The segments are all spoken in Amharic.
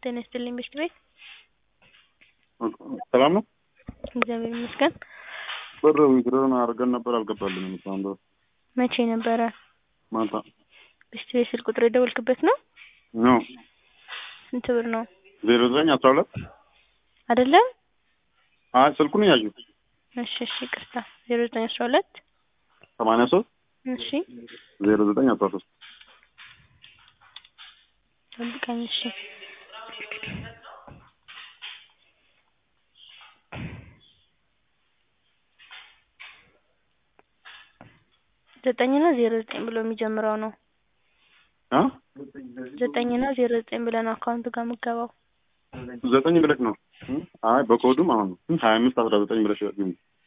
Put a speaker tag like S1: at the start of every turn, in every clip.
S1: ጤና ይስጥልኝ በሽት ቤት
S2: ሰላም ነው?
S1: እግዚአብሔር ይመስገን።
S2: ብር ዊዝድሮውን አድርገን ነበር አልገባልንም እስካሁን ድረስ።
S1: መቼ ነበረ?
S2: ማታ
S1: በሽት ቤት ስልክ ቁጥር የደወልክበት ነው?
S2: ነው
S1: ስንት ብር ነው?
S2: ዜሮ ዘጠኝ አስራ ሁለት
S1: አይደለም?
S2: አይ ስልኩን ያዩ
S1: እሺ እሺ ይቅርታ ዜሮ ዘጠኝ አስራ ሁለት
S2: ሰማንያ ሶስት
S1: እሺ
S2: ዜሮ ዘጠኝ አስራ ሶስት
S1: ጠብቀኝ እሺ ዘጠኝና ዜሮ ዘጠኝ ብሎ የሚጀምረው ነው።
S2: አ
S1: ዘጠኝና ዜሮ ዘጠኝ ብለህ ነው አካውንት ጋር የምትገባው።
S2: ዘጠኝ ብለሽ ነው? አይ በኮዱም አሁን ነው ሀያ አምስት አስራ ዘጠኝ ብለሽ ግቢ።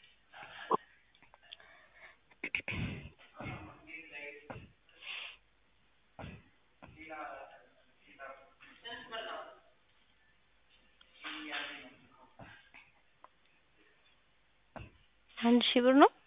S1: አንድ ሺህ ብር ነው።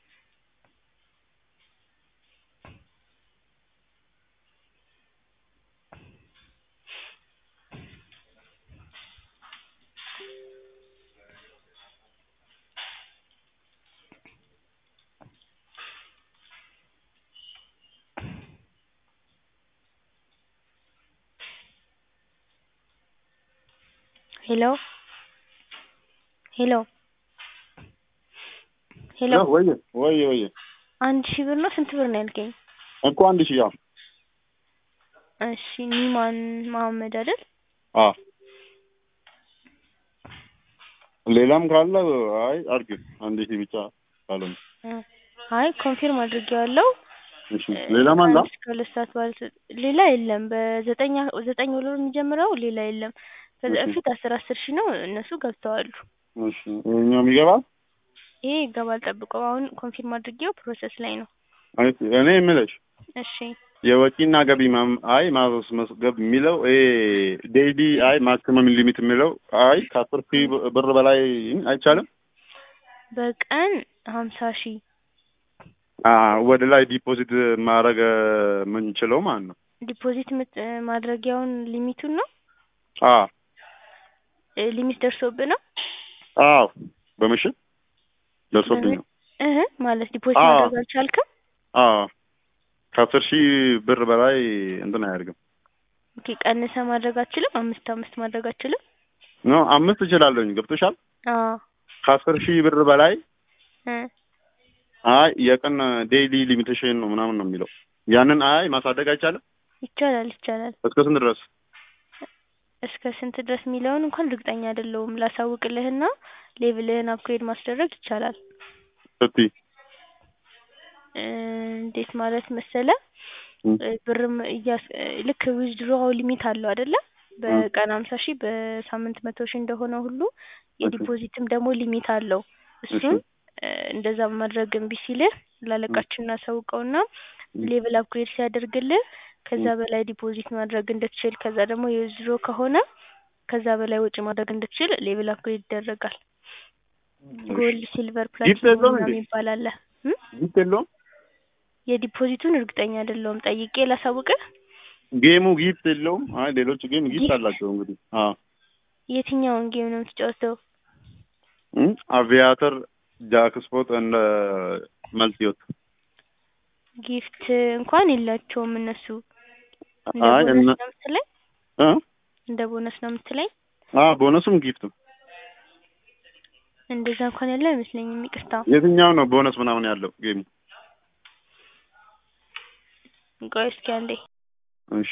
S1: ሄሎ ሄሎ ሄሎ
S2: ወየ ወየ ወየ
S1: አንድ ሺህ ብር ነው። ስንት ብር ነው ያልከኝ?
S2: እኮ አንድ ሺህ ያው
S1: እሺ ኒማን መሀመድ አይደል?
S2: አ ሌላም ካለ አይ አድርግ አንድ ሺህ ብቻ ካልሆነ
S1: እ አይ ኮንፊርም አድርጌዋለሁ።
S2: እሺ ሌላም አለ
S1: እስከ ሁለት ሰዓት ባሉት ሌላ የለም። በዘጠኝ ዘጠኝ ብሎ የሚጀምረው ሌላ የለም። ከዛ
S2: እሺ።
S1: በፊት አስር አስር ሺህ ነው እነሱ ገብተዋሉ።
S2: እሺ ይኸኛውም ይገባል።
S1: ይሄ ይገባል ጠብቀው። አሁን ኮንፊርም አድርጌው ፕሮሰስ ላይ ነው።
S2: አይ እኔ የምልሽ
S1: እሺ
S2: የወጪና ገቢ ማም አይ ማስመዝገብ የሚለው ይሄ ዴይሊ አይ ማክሲመም ሊሚት የሚለው አይ ከአስር ሺህ ብር በላይ አይቻልም።
S1: በቀን ሀምሳ ሺህ
S2: አ ወደ ላይ ዲፖዚት ማድረግ የምንችለው ማለት ነው።
S1: ዲፖዚት ምት- ማድረጊያውን ሊሚቱን ነው
S2: አ
S1: እ ሊሚት ደርሶብህ ነው
S2: አዎ በምሽት ደርሶብኝ ነው።
S1: እህ ማለት ዲፖዚት
S2: አዎ።
S1: ማድረግ አልቻልክም?
S2: አዎ ከአስር ሺህ ብር በላይ እንትን አያደርግም።
S1: ኦኬ ቀንሰ ማድረግ አትችልም? አምስት አምስት ማድረግ አትችልም?
S2: ኖ አምስት እችላለሁኝ። ገብቶሻል?
S1: አዎ
S2: ከአስር ሺህ ብር በላይ
S1: እ
S2: አይ የቀን ዴይሊ ሊሚቴሽን ነው ምናምን ነው የሚለው። ያንን አይ ማሳደግ አይቻልም።
S1: ይቻላል ይቻላል።
S2: እስከ ስንት ድረስ?
S1: እስከ ስንት ድረስ የሚለውን እንኳን እርግጠኛ አይደለሁም። ላሳውቅልህና ሌቭልህን አፕግሬድ ማስደረግ ይቻላል።
S2: ስትይ
S1: እ እንዴት ማለት መሰለ
S2: እ
S1: እ ብርም እያስ እ ልክ ዊዝድሮው ሊሚት አለው አይደለ? በቀን ሀምሳ ሺህ በሳምንት መቶ ሺህ እንደሆነ ሁሉ የዲፖዚትም ደግሞ ሊሚት አለው። እሱን እ እንደዛ ማድረግ እምቢ ሲልህ ላለቃችን እናሳውቀውና ሌቭል አፕግሬድ ሲያደርግልህ ከዛ በላይ ዲፖዚት ማድረግ እንድትችል ከዛ ደግሞ የዊዝድሮ ከሆነ ከዛ በላይ ወጪ ማድረግ እንድትችል ሌቭል አፕግሬድ ይደረጋል። ጎልድ፣ ሲልቨር፣
S2: ጊፍት
S1: ፕላቲኒየም
S2: የለውም
S1: ምናምን
S2: እንዴ?
S1: የሚባል አለ። እም?
S2: ጊፍት የለውም?
S1: የዲፖዚቱን እርግጠኛ አይደለሁም። ጠይቄ ላሳውቅህ።
S2: ጌሙ ጊፍት የለውም? አይ ሌሎች ጌም ጊፍት
S1: ጊፍት?
S2: አላቸው እንግዲህ። አዎ
S1: የትኛውን ጌም ነው የምትጫወተው?
S2: እም አቪያተር፣ ጃክስፖት እንደ መልቲዮት
S1: ጊፍት እንኳን የላቸውም እነሱ። እንደ
S2: አይ
S1: ቦነስ
S2: እነ
S1: ነው የምትለኝ?
S2: እ
S1: እንደ ቦነስ ነው የምትለኝ?
S2: አ ቦነሱም ጊፍትም
S1: እንደዛ እንኳን ያለ አይመስለኝም። ይቅርታ።
S2: የትኛው ነው ቦነስ ምናምን ያለው ጌሙ?
S1: ቆይ እስኪ አንዴ
S2: እሺ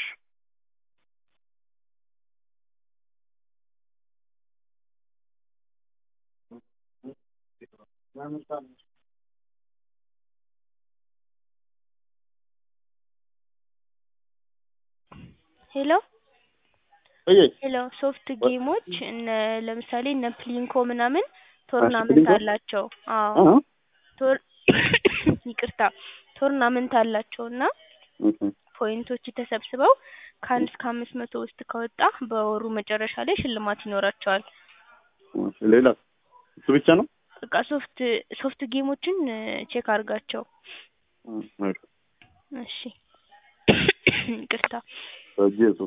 S1: ሄሎ
S2: እዬ
S1: ሄሎ ሶፍት ጌሞች እነ ለምሳሌ እነ ፕሊንኮ ምናምን ቶርናመንት
S2: ፕሊንኮ?
S1: አላቸው። አዎ
S2: አ
S1: ቶር ይቅርታ ቶርናመንት አላቸው እና
S2: ኦኬ
S1: ፖይንቶች ተሰብስበው ከአንድ እስከ አምስት መቶ ውስጥ ከወጣ በወሩ መጨረሻ ላይ ሽልማት ይኖራቸዋል።
S2: እሺ ሌላ እሱ ብቻ ነው?
S1: በቃ ሶፍት ሶፍት ጌሞችን ቼክ አድርጋቸው።
S2: እ
S1: እሺ ይቅርታ
S2: በእጄ